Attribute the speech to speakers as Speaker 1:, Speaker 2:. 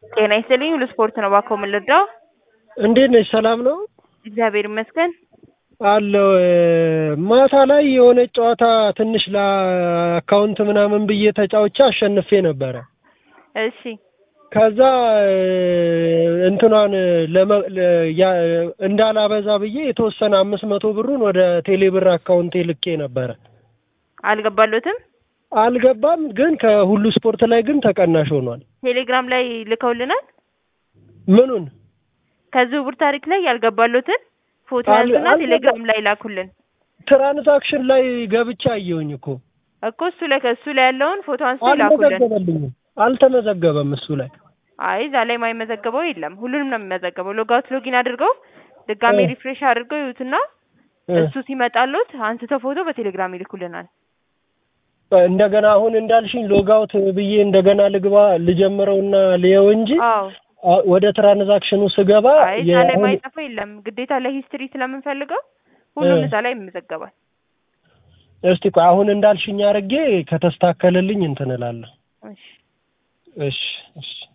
Speaker 1: ጤና ይስጥልኝ ሁሉ ስፖርት ነው እባክዎ ምን ልርዳው?
Speaker 2: እንዴት ነሽ? ሰላም ነው
Speaker 1: እግዚአብሔር ይመስገን።
Speaker 2: አለው ማታ ላይ የሆነ ጨዋታ ትንሽ ለአካውንት ምናምን ብዬ ተጫውቼ አሸንፌ ነበረ።
Speaker 1: እሺ
Speaker 2: ከዛ እንትኗን ለመ- ለ- ያ- እንዳላበዛ ብዬ የተወሰነ አምስት መቶ ብሩን ወደ ቴሌብር አካውንቴ ልኬ ነበረ።
Speaker 1: አልገባሎትም?
Speaker 2: አልገባም፣ ግን ከሁሉ ስፖርት ላይ ግን ተቀናሽ ሆኗል።
Speaker 1: ቴሌግራም ላይ ልከውልናል።
Speaker 2: ምኑን
Speaker 1: ከዝውውር ታሪክ ላይ ያልገባሎትን ፎቶ
Speaker 2: አል-
Speaker 1: ያዙና
Speaker 2: አልገባ-
Speaker 1: ቴሌግራም ላይ ላኩልን
Speaker 2: ትራንዛክሽን ላይ ገብቼ አየሁኝ እኮ
Speaker 1: እኮ እሱ ላይ ከእሱ ላይ ያለውን ፎቶ አንስቶ ላኩልን።
Speaker 2: አልተመዘገበልኝም። አልተመዘገበም እሱ ላይ
Speaker 1: አይ እዛ ላይ የማይመዘገበው የለም። ሁሉንም ነው የሚመዘገበው። ሎጋውት ሎጊን አድርገው ድጋሜ
Speaker 2: እ።
Speaker 1: ሪፍሬሽ አድርገው ይዩትና
Speaker 2: እ።
Speaker 1: እሱ ሲመጣሎት አንስተው ፎቶ በቴሌግራም ይልኩልናል።
Speaker 2: እንደገና አሁን እንዳልሽኝ ሎጋውት ብዬ እንደገና ልግባ ልጀምረውና ልየው እንጂ
Speaker 1: አዎ
Speaker 2: አ- ወደ ትራንዛክሽኑ ስገባ
Speaker 1: አይ እዛ ላይ
Speaker 2: የአሁን-
Speaker 1: ማይጠፋ የለም። ግዴታ ለሂስትሪ ስለምንፈልገው ሁሉም
Speaker 2: እ።
Speaker 1: እዛ ላይ ይመዘገባል።
Speaker 2: እስቲ ቆይ አሁን እንዳልሽኝ አድርጌ ከተስተካከለልኝ እንትን እላለሁ።
Speaker 1: እሺ
Speaker 2: እሺ እሺ